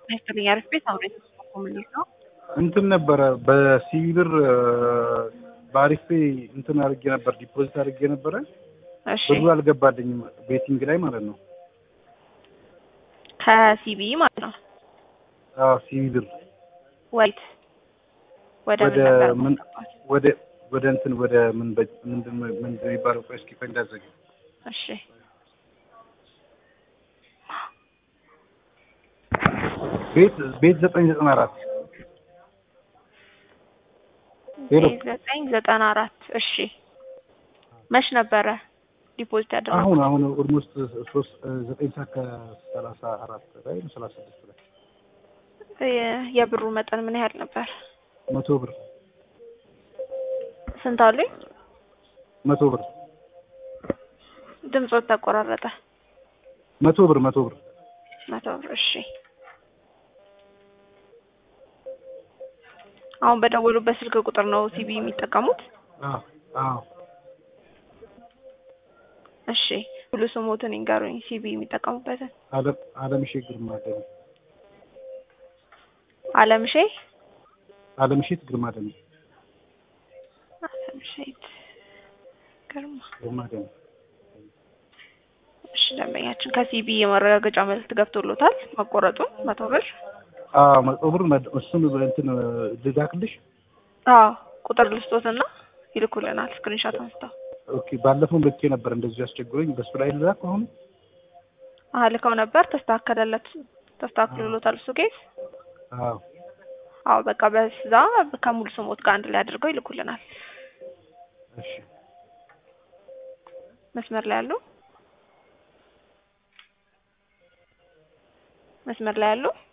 ይስጥልኝ አሪፍ ቤት አብሬ ኮሚኒቲ ነው። እንትን ነበረ በሲቪ ብር በአሪፍ ፔ እንትን አድርጌ ነበር ዲፖዚት አድርጌ ነበረ። እሺ ብዙ አልገባልኝም ቤቲንግ ላይ ማለት ነው። ከሲቢ ማለት ነው። አዎ ሲቪ ብር ወይት ወደ ምን ወደ ነበር ምን ማስገባት? ወደ ወደ እንትን ወደ ምን በ- ምንድን ነው ምንድን ነው የሚባለው? ቆይ እስኪ ቆይ እንዳዘገ እሺ ቤት ቤት ዘጠኝ ዘጠና አራት ሄሎ ዘጠኝ ዘጠና አራት እሺ መች ነበረ ዲፖዚት ያደረገው? አሁን አሁን ኦልሞስት ሶስት ዘጠኝ ሰዓት ከሰላሳ አራት ላይ ነው ሰላሳ ስድስት ላይ የ- የብሩ መጠን ምን ያህል ነበር? መቶ ብር ስንት አሉኝ? መቶ ብር ድምፆት ተቆራረጠ። መቶ ብር መቶ ብር መቶ ብር እሺ። አሁን በደወሉበት ስልክ ቁጥር ነው ሲቢ የሚጠቀሙት? አዎ አዎ እሺ ሁሉ ስሞትን ይንገሩኝ ሲቢ የሚጠቀሙበትን። አለም አለምሼ ግርማ ደም አለምሼ አለምሼት ግርማ ደም አለምሼት ግርማ። ግርማ ደም እሺ ደንበኛችን ከሲቢ የማረጋገጫ መልዕክት ገብቶሎታል መቆረጡን መቶ ብር። አዎ መቶ ብር መድ- እሱን እንትን ልላክልሽ አዎ ቁጥር ልስጦትና ይልኩልናል ስክሪንሾት አንስተው። ኦኬ ባለፈው ልኬ ነበር እንደዚሁ ያስቸግሮኝ በሱ ላይ ልላክ አሁን አሀ ልከው ነበር ተስተካከለለት ተስተካክሎሎታል እሱ ኬስ። አዎ አዎ በቃ በዛ ከሙሉ ስሞት ጋር አንድ ላይ አድርገው ይልኩልናል። እሺ መስመር ላይ ያሉ መስመር ላይ ያሉ